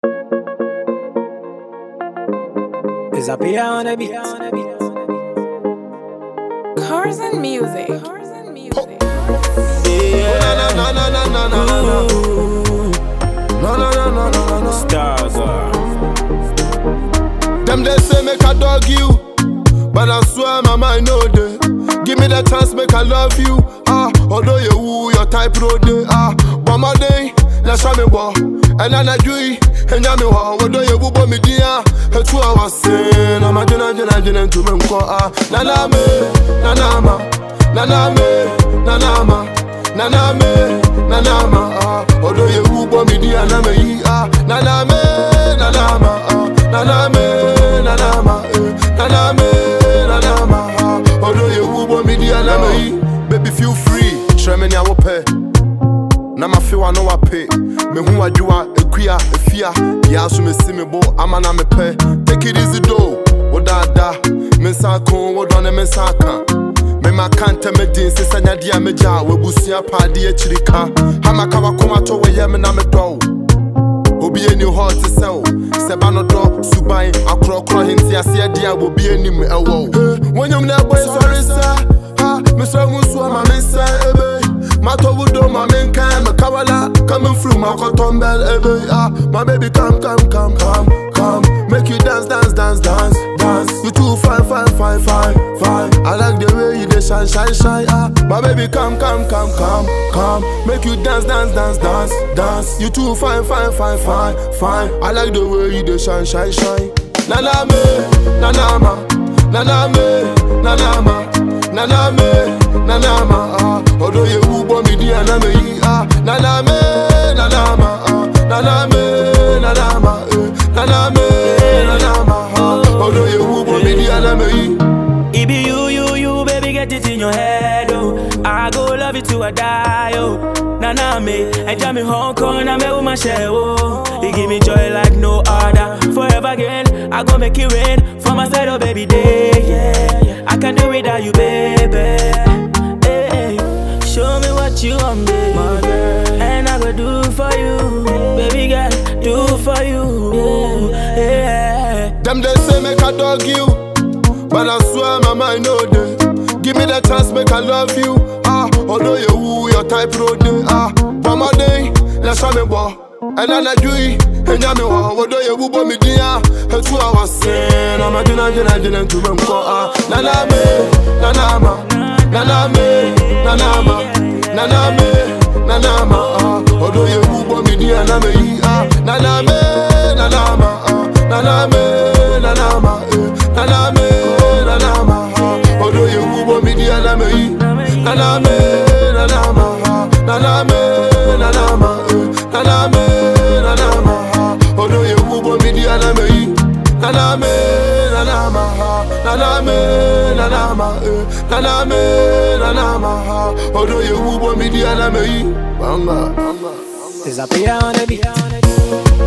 Is up here on the beat. Cars and music. Cars and music. Na na na na na na na na. No no no no no no no. Stars are. Them they say make I dog you, but I swear my mind know they. Give me the chance, make I love you. Ah, although you woo your type road day. Ah, but my day, let's show me boy. And then I do it, and ya me wa. Although you woo me dia, a two hours sin. I'm a jina jina jina to me mko ah. Na na me, na na ma, na na me, na na ma. Na na me, na na ma ah. Although you woo me dia na me yi ah. Na na me, na na ma ah. Na na me, na na ma eh. Na na me, na na ma ah. Although you woo me dia na me yi. Baby feel free, share me nya wo pɛ na mafe wa no wapɛ mehu adwowa akua afia yɛa so mesi me bo ama na mepɛ take it easy do wo daada me nsa ko wo dɔ ne me nsa ka mema ka ntɛm din sɛ sɛ nyadeɛ a megya a wabusua paade akyiri ka hamaka wakoma to wɔyɛ me na medɔ wo obi ani hɔ te sɛ wo sɛ ba no dɔ suban akorɔkorɔ hente aseɛ deɛ a bobi anim ɛwɔ wo wonyam na ɛbɔ sɔre sɛ ha mesrɛ mu nsoa ma mensa ebe matɔ wo do ma menkan mekawala coming through my cotton bell ebe ah my baby come come come come come make you dance dance dance dance dance you too fine fine fine fine fine I like the way you dey shine shine shine ah my baby come come come come come make you dance dance dance dance dance you too fine fine fine fine fine I like the way you dey shine shine shine na na me na na ma na na me na na ma na na me na na ma ah although you woo boy me dia na me yi ah na na me na na ma ah na na me na na ma eh na na me na na ma ah although you woo boy me dia na me yi It be you, you, you, baby, get it in your head, oh. I go love you till I die, oh. Nah, nah, me, I jam me Hong Kong, I'm with my shell, oh. You give me joy like no other. Forever again, I go make it rain for my side, oh, baby, day, yeah, yeah. I can do without you, baby. Hey, hey. Show me what you want, baby. My girl. And I go do for you, baby girl, do for you, yeah. yeah. Them they say make I dog you, but I swear my mind know they. Give me the chance, make I love you. Ah, although you woo your type road day. Ah, but my day, let's show me boy. And then I do it, and ya me wa. Although you woo me dia, and two hours sin. I'm a jina jina jina to me mko ah. Na na me, na na ma, na na me, na na ma, na na me, na na ma ah. Although you woo me dia na me yi ah. Na na me, na na ma ah. Na na me, na na ma eh. Na na me, na na ma ah. Although you woo me dia na me yi. Na na me, na na ma ah. Na na me, na na ma eh. Na na me, na na ma ah. Although you woo me dia na me yi. Na na me, na na ma ah. Na na me, na na ma eh. Na na me, na na ma ah. Although you woo me dia na me yi. Banga, banga, banga. Is up here on the beat.